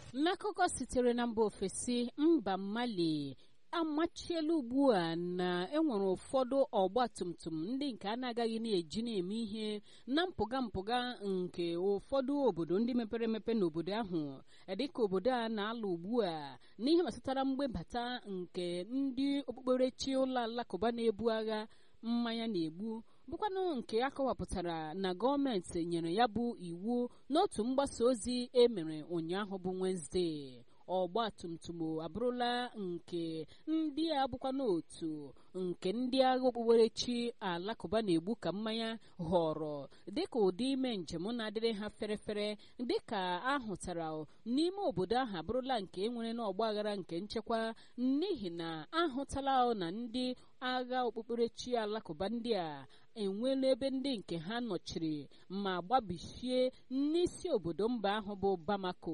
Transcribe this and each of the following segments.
n'akụkọ sitere na mba ofesi mba mali amachiela ugbu a na enwere ụfọdụ ọgba tum tum ndị nke a na-agaghị na-eji na-eme ihe na mpụga mpụga nke ụfọdụ obodo ndị mepere emepe n'obodo ahụ dịka obodo a na-alụ ugbu a n'ihe gbasatara mgbebata nke ndị okpukperechi ụlọ alakụba na-ebu agha mmanya na-egbu bụkwanụ nke akọwapụtara na gọọmenti nyere ya bụ iwu n'otu mgbasa ozi emere ụnyaahụ bụ Wenezdee ọgba tum tum abụrụla nke ndị a bụkwa n'otu nke ndị agha okpukperechi alakụba na-egbu ka mmanya họrọ dịka ụdị ime njem na-adịrị ha ferefere dịka ahụtara n'ime obodo ahụ abụrụla nke enwere n'ọgba aghara nke nchekwa n'ihi na ahụtala na ndị agha okpukperechi alakụba ndị a enweela ebe ndị nke ha nọchiri ma gbabichie n'isi obodo mba ahụ bụ Bamako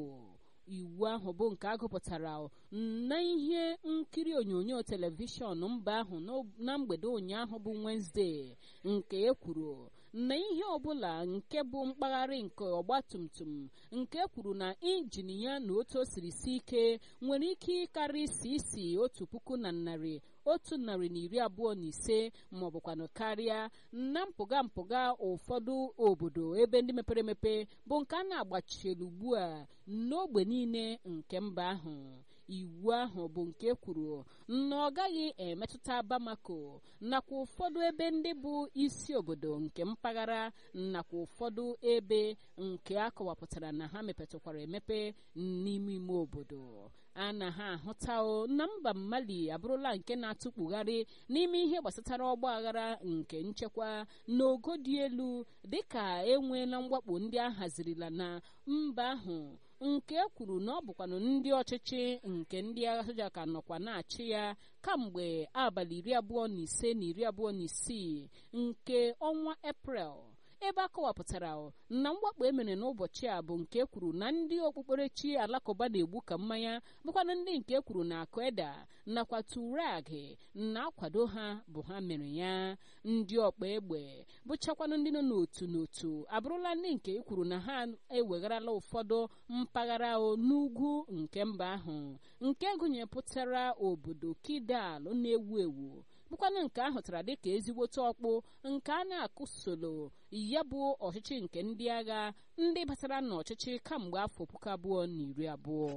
iwu ahụ bụ nke agụpụtara na ihe nkiri onyonyo telivishọn mba ahụ na mgbede ụnyaahụ bụ Wenezdee nke e kwuru na ihe ọbụla nke bụ mkpagharị nke ọgbatumtum nke kwuru na injin ya na otu o siri si ike nwere ike ịkarị isi isi otu puku na narị otu narị na iri abụọ na ise ma ọ bụkwanụ karịa na mpụga mpụga ụfọdụ obodo ebe ndị mepere emepe bụ nke a na-agbachielu ugbu a n'ogbe niile nke mba ahụ iwu ahụ bụ nke kwuru na ọ gaghị emetụta Bamako nakwa ụfọdụ ebe ndị bụ isi obodo nke mpaghara nakwa ụfọdụ ebe nke akọwapụtara na ha mepetụkwara emepe n'ime ime obodo a na ha ahụta na mba Mali abụrụla nke na-atụkpugharị n'ime ihe gbasatara ọgba aghara nke nchekwa n'ogo dị elu dịka enweela mwakpo ndị a hazirila na mba ahụ nke kwuru na ọ bụkwanụ ndị ọchịchị nke ndị agha soja ka nọkwa na-achị ya kamgbe abalị iri abụọ na ise na iri abụọ na isii nke ọnwa eprel ebe a kọwapụtara na mwakpo emere n'ụbọchị a bụ nke kwuru na ndị okpukperechi alakụba na-egbu ka mmanya bụkwana ndị nke kwuru na akụeda nakwa turag na-akwado ha bụ ha mere ya ndị ọkpa egbe bụchakwanụ ndị nọ n'otu n'otu abụrụla ndị nke kwuru na ha ewegharala ụfọdụ mpaghara n'ugwu nke mba ahụ nke gụnyepụtara obodo kidal na-ewu ewu bụkwanụ nke ahụtara dịka ezigbote ọkpụ nke a na-akụsolo ya bụ ọchịchị nke ndị agha ndị batara n'ọchịchị kamgbe afọ puku abụọ na iri abụọ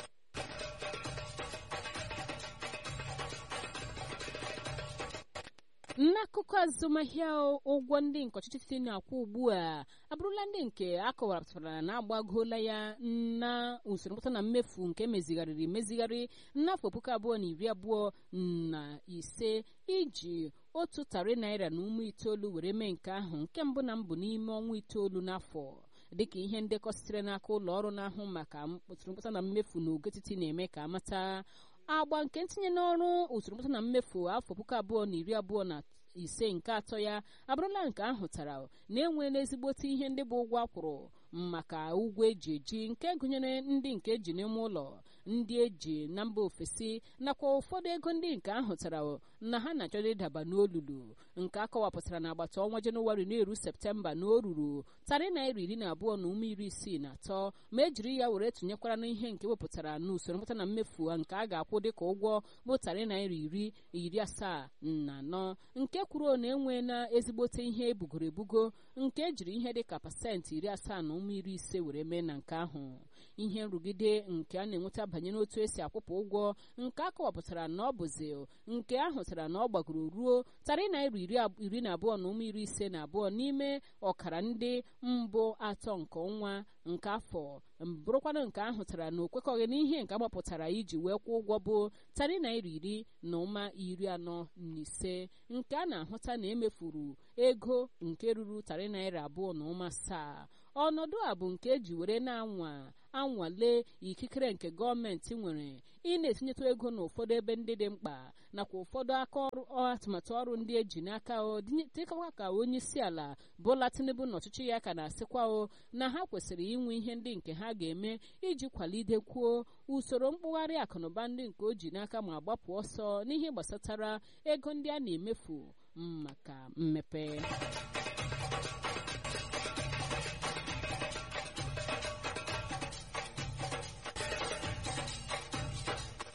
n'akụkọ azụmahịa ụgwọ ndị nke ọchịchị na-akwụ ugbu a abụrụla ndị nke akọwapụtara na agbagoola ya na usoro mkpata na mmefu nke mezigharịrị emezigharị n'afọ puku abụọ na iri abụọ na ise iji otu tarị naira na ụmụ itoolu were mee nke ahụ nke mbụ na mbụ n'ime ọnwa itoolu n'afọ dịka ihe ndekọ sitere n'aka ụlọ ọrụ na-ahụ maka usoro mkpata na mmefu na ogetiti na-eme ka amata agba nke ntinye n'ọrụ usoro mkpata na mmefu afọ puku abụọ na iri abụọ na ise nke atọ ya abụrụla nke ahụtara na enweela ezigbote ihe ndị bụ ụgwọ akwụrụ maka ụgwọ eji eji nke gụnyere ndị nke eji n'ime ụlọ ndị eji na mba ofesi nakwa ụfọdụ ego ndị nke ahụtara na ha na-achọrọ ịdaba n'olulu nke akọwapụtara na agbata ọnwa jenụwarị na-eru septemba na o ruru tarị naira iri na abụọ na ume iri isii na atọ ma ejiri ya were tụnyekwara n'ihe nke wepụtara n'usoro mkpata na mmefu nke a ga-akwụ dịka ụgwọ bụ tarị naira iri iri asaa na anọ nke kwuru na enweela ezigbote ihe ebugoro ebugo nke ejiri ihe dịka pasentị iri asaa na ụmụ iri ise were mee na nke ahụ ihe nrụgide nke a na-enweta banyere otu esi akwụpụ ụgwọ nke akọwapụtara na ọ bụzi nke ahụtara na ọ gbagoro ruo tarị naira iri na abụọ na ụmụ iri ise na abụọ n'ime ọkara ndị mbụ atọ nke ọnwa nke afọ bụrụkwanụ nke ahụtara na okwekọghị n'ihe nke agbapụtara iji wee kwụọ ụgwọ bụ tarị naira iri na ụma iri anọ na ise nke a na-ahụta na emefuru ego nke ruru tarị naira abụọ na ụma asaa ọnọdụ a bụ nke eji were na-anwa anwale ikikere nke gọọmenti nwere ị na-etinyetụ ego n'ụfọdụ ebe ndị dị mkpa nakwa ụfọdụ aka ọrụ atụmatụ ọrụ ndị eji n'aka o dịkwa ka onye isi ala Bola Tinubu na ọchịchị ya ka na-asịkwa o na ha kwesịrị inwe ihe ndị nke ha ga-eme iji kwalidekwuo usoro mkpụgharị akụnụba ndị nke o ji n'aka ma gbapụ ọsọ n'ihe gbasatara ego ndị a na-emefu maka mmepe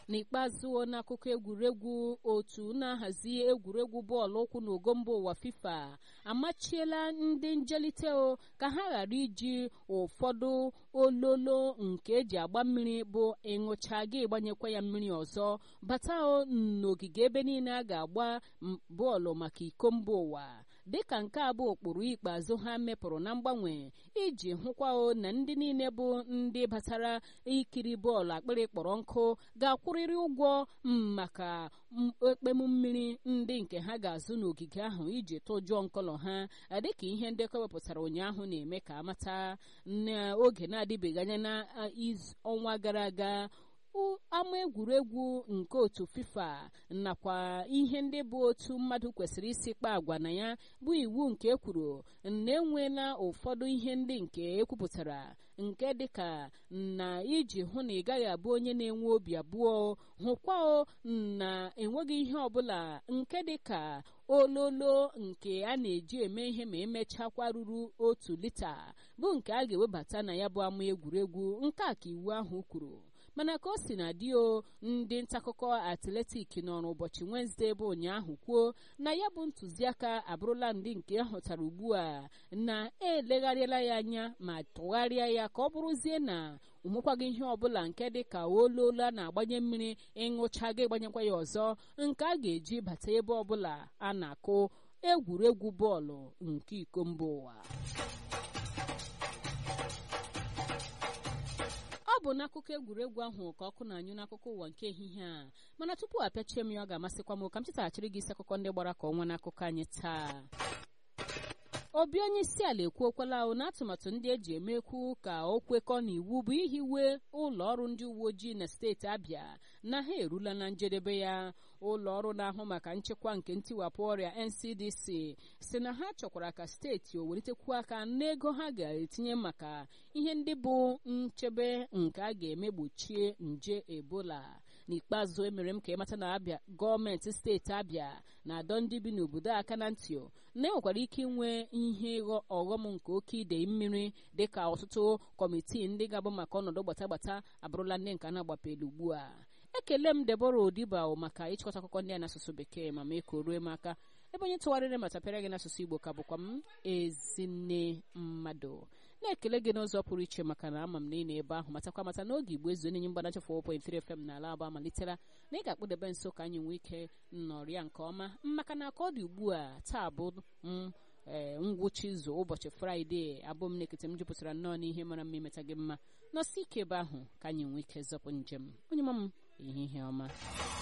n'ikpeazụ n'akụkọ egwuregwu otu na-ahazi egwuregwu bọọlụ ụkwụ n'ogo mba ụwa fifa amachiela ndị njelite o ka ha ghara iji ụfọdụ ololo nke eji agba mmiri bụ ịṅụcha gị ịgbanyekwa ya mmiri ọzọ bata n'ogige ebe niile a ga-agba bọọlụ maka iko mba ụwa dịka nke a bụ ụkpụrụ ikpeazụ ha mepụrụ na mgbanwe iji hụkwa na ndị niile bụ ndị batara ikiri bọọlụ akpịrị kpọrọ nkụ ga-akwụrịrị ụgwọ maka ekpemu mmiri ndị nke ha ga-azụ n'ogige ahụ iji tụjụọ nkọlọ ha dịka ihe ndekọ wepụtara ụnyaahụ na-eme ka amata n'oge na-adịbeghị anya na ọnwa gara aga ama egwuregwu nke otu fifa nakwa ihe ndị bụ otu mmadụ kwesịrị isi kpa agwa na ya bụ iwu nke ekwuru na enweela ụfọdụ ihe ndị nke ekwupụtara nke dịka na iji hụ na ị gaghị abụ onye na-enwe obi abụọ hụkwa na enweghị ihe ọbụla nke dịka ololo nke a na-eji eme ihe ma emechakwa ruru otu lita bụ nke a ga-ewebata na ya bụ ama egwuregwu nke a ka iwu ahụ kwuru mana ka o si na dị o ndị ntaakụkọ atletik nọrọ ụbọchị wenezdee bụ ụnyaahụ kwuo na ya bụ ntụziaka abụrụla ndị nke hụtara ugbu a na-elegharịala ya anya ma tụgharịa ya ka ọ bụrụzie na onwekwaghị ihe ọbụla nke dị ka oloola na-agbanye mmiri ịṅụcha gị ịgbanyekwa ya ọzọ nke a ga-eji bata ebe ọbụla a na-akụ egwuregwu bọọlụ nke iko mba ụwa ọ bụ n'akụkọ egwuregwu ahụ ka ọkụ na-anyụ n'akụkọ ụwa nke ehihie a mana tupu apịachie m ya ọ ga-amasịkwa m ka m chetaghachiri gị isi akụkọ ndị gbara ka ọnwa n'akụkọ anyị taa obi onye isi ala ekwuokwala na atụmatụ ndị eji emekwu ka o kwekọọ n'iwu bụ ihiwe ụlọ ọrụ ndị uwe ojii na steeti abịa na ha erula na njedebe ya ụlọ ọrụ na-ahụ maka nchekwa nke ntiwapụ ọrịa ncdc si na ha chọkwara ka steeti o welitekwu aka n'ego ha ga-etinye maka ihe ndị bụ nchebe nke a ga-eme gbochie nje ebola n'ikpeazụ emere m ka ịmata na abịa gọọmenti steeti abịa na-adọ ndị bi n'obodo aka na ntị na enwekwara ike inwe ihe ọghọm nke oke idei mmiri dịka ọtụtụ kọmitii ndị ga-abụ maka ọnọdụ gbatagbata abụrụla ndị nke a na-agbapelu ugbu a ekele m debora odiba maka ịchịkọta akụkọ ndị a n'asụsụ bekee ma mee ka o ruo m aka ebe onye tụgharịrị ma tapịara gị n'asụsụ igbo ka bụkwa m ezinne mmadụ na-ekele gị n'ụzọ pụrụ iche maka na ama m na ị na-ebe ahụ matakwa mata n'oge igbo ezu onye mgbanacha 4.3 FM n'ala aba malitela na ị ga-akpụdebe nso ka anyị nwee ike nnọrịa nke ọma maka na ka ọ dị ugbu a taa bụ m ee ngwụcha izu ụbọchị fraịde abụ m na-ekete m jupụtara nnọọ n'ihe mara mma imeta gị mma nọsi ike ebe ahụ ka anyị nwee ike zọpụ njem onye ma m ehihie ọma